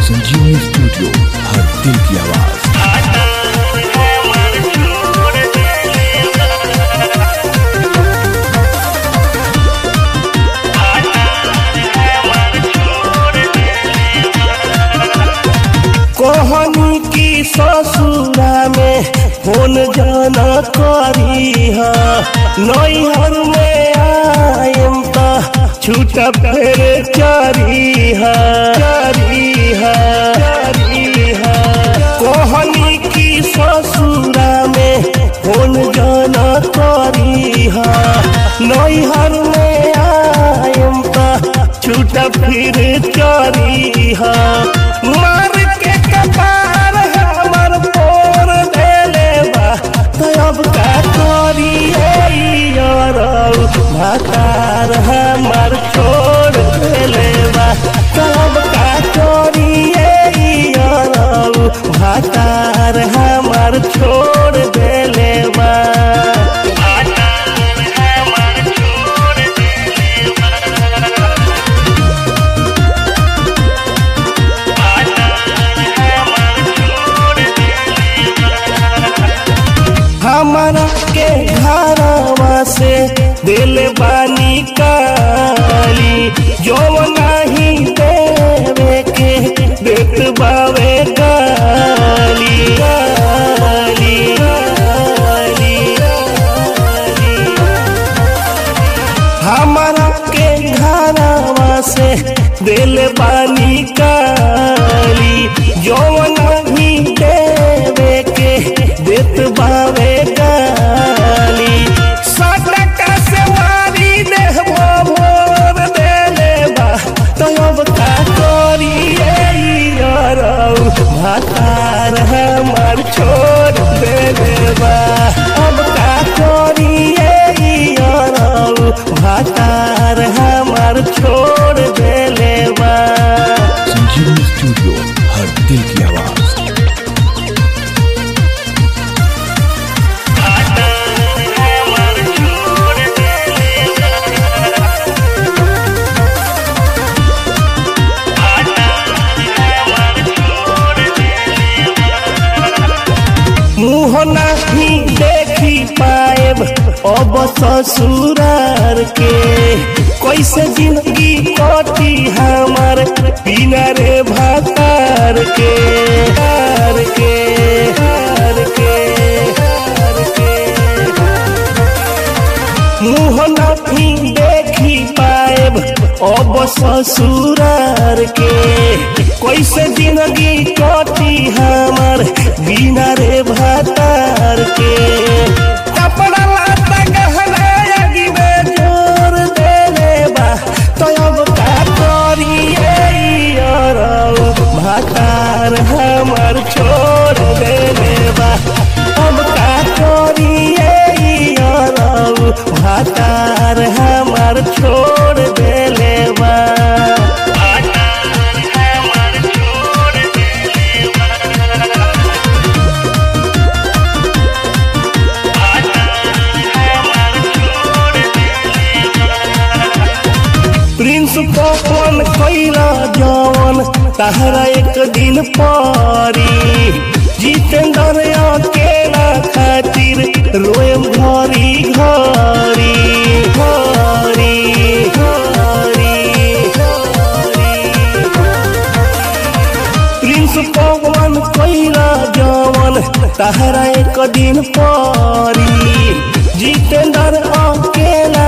संजीवनी स्टूडियो हर दिल की आवाज कोहनी की ससुरा में फोन जाना करी हा नैहर में आयम त छूट फेर चारी हा चारी हा चारी हा कोहनी की ससुरा में फोन जाना करी हा नैहर में आयम त छूट फिर चारी हा मार के कपार हमर पोर देले बा तो अब का करी यारौ भातार हमर छोड़ देले बा तो अब का करी यारौ भातार हमर छोड़ देले बा हमारा के घरवा से दिल बानी काली जो नहीं देवे के देत बावे गाली गाली गाली गाली हमारा के घरवा से दिल बानी काली जो नहीं देवे के देत बावे गाली सटका से मारी देह मोर देले बा तो अब का करी यारौ भातार हमार छोड़ देले बा अब का करी यारौ भातार हमार छोड़ देले बा संजीवनी स्टूडियो हर दिल की आवाज मुँह नहीं देखी पाएब अब ससुरार के कैसे जिंदगी कटी हमार बिना रे भातार के हार के हार के हार के मुँह नहीं देखी पाएब अब ससुरार के कैसे जिंदगी कटी हमार बिना रे भातार के कपड़ा लाता गहना आगी में जोर देले बा तो अब का करी यारौ भातार हमार छोड़ देले बा अब का करी यारौ भातार हमार छोड़ देले बा प्रिंस पवन कैला जवन तहरा एक दिन पारी जितेंद्र अकेला खातिर रोएम घरी घरी घरी घरी घरी प्रिंस पवन कैला जवन तहरा एक दिन पारी जितेंद्र अकेला